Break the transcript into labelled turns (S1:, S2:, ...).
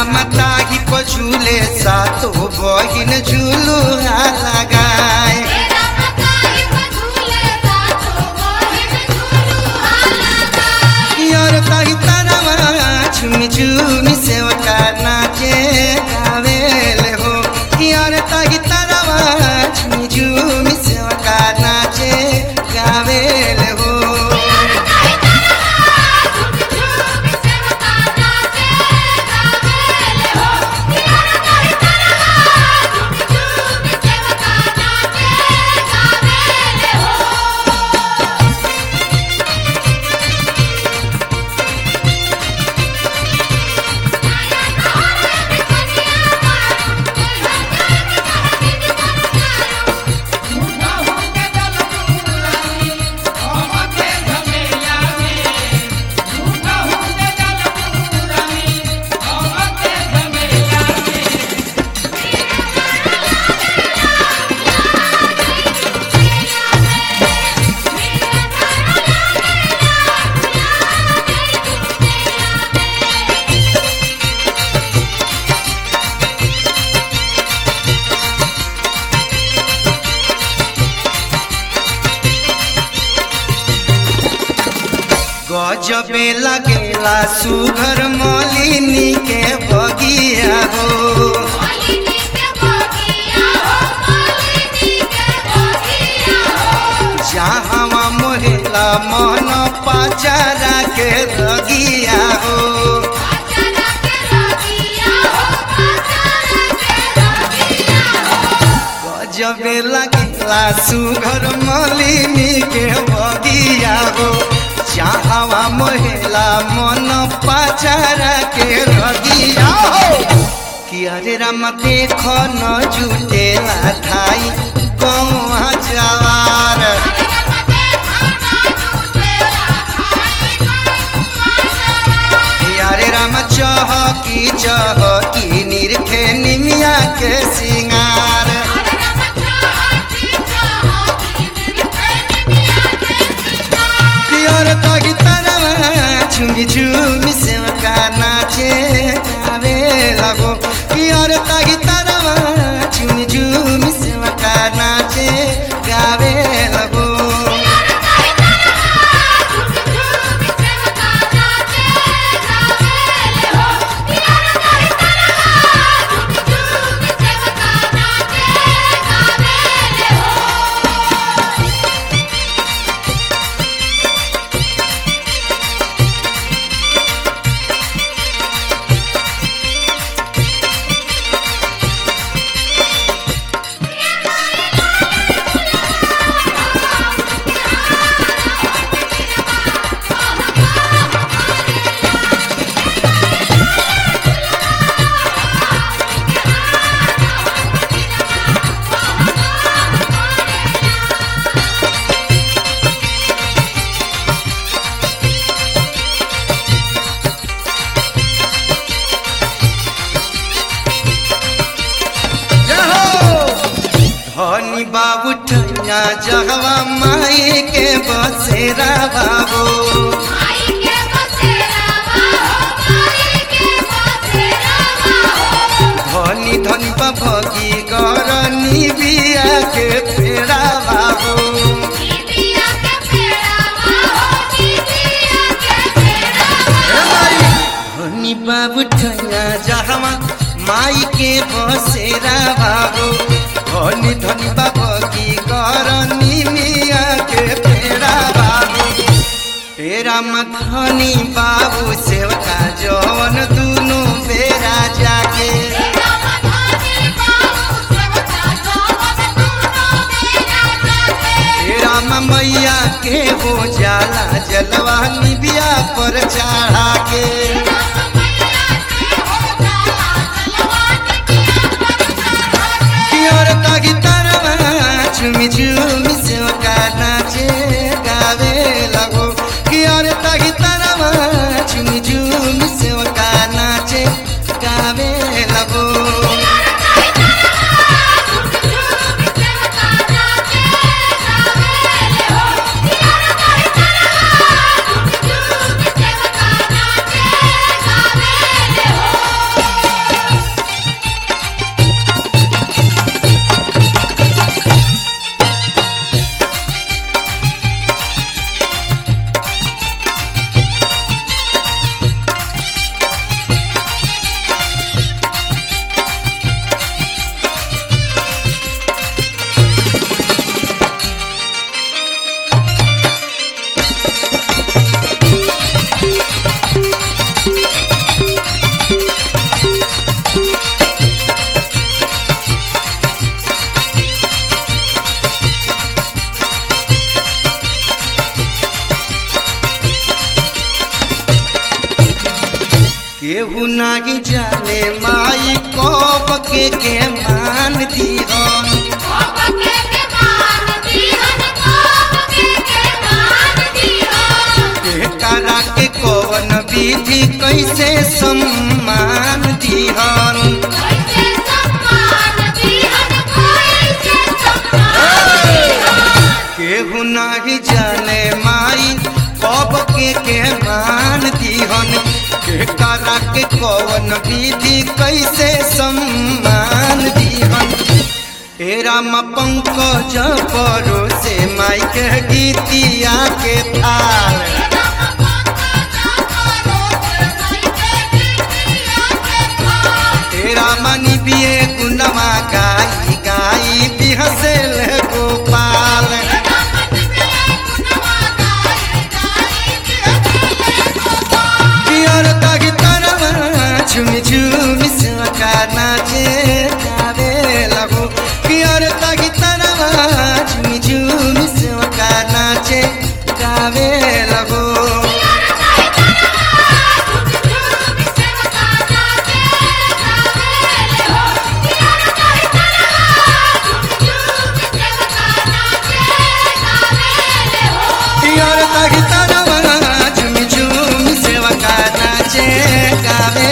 S1: रामता ही पछुले सातो बहिन झुलू लगाए
S2: तेरा मताई बझूले सातो बहिन झूलू आला
S1: यार ताही तारावा झुमी झुमी सेवका नाचे गावेले हो यार ताही तारावा झुमी झुमी सेवका नाचे गावेले हो गजबे लगेला सुघर मलिनी के बगिया हो जहाँ मोहेला मन पाचारा के लगिया हो गजबे लगेला सुघर मलिनी के बगिया हो जहाँ मोहेला मन पाचारा के लगिया हो कि अरे राम देख न जुटेला थाई कौआ जवार यारे राम चहकी चहकी निरखे निमिया के सिंगार पियर तगी तरवा झुमी झुमी सेवका नाचे गावे लगो पियर तगी तरवा झुमी झुमी सेवका नाचे गावे लगो धनी बाबू ठैया जहवा माई के बसेरा बाबू धनी धनी भगी गरनी बिया के फेरा बाबू धनी बाबू ठैया जहवा माई के बसेरा बाबू धनी धनी भगी गरनी मिया के फेरा बाबू तेरा मथनी बाबू सेवका जवन दुनु बेरा जाके तेरा मैया के हो जाला जलवा निबिया पर चढ़ा के कियोर तागी तरवा झुमी झुमी सेवका नाचे गावे लगो कियोर तागी तरवा झुमी झुमी सेवका नाचे गावे लगो केहू नाही जाने माई कब के के मान दीहन
S2: के के मान दीहन कोप के के मान दीहन
S1: के करा के कवन विधि कैसे सम्मान दीहन
S2: कैसे सम्मान दीहन कैसे सम्मान दीहन
S1: केहू नाही जाने माई कब के के मान दीहन के करा के कवन विधि कैसे सम्मान दीहन हे राम पंकज परोसे माई के गीतिया के थाल हे राम निबिए गुणवा गाई गाई बिहसेल गोपाल पियर तगी तरवा झुमी झुमी सका नाचे गावे लगो पियर तगी तरवा झुमी झुमी सका नाचे गावे लगो पियर तगी तरवा झुमी झुमी सेवा का नाचे गावे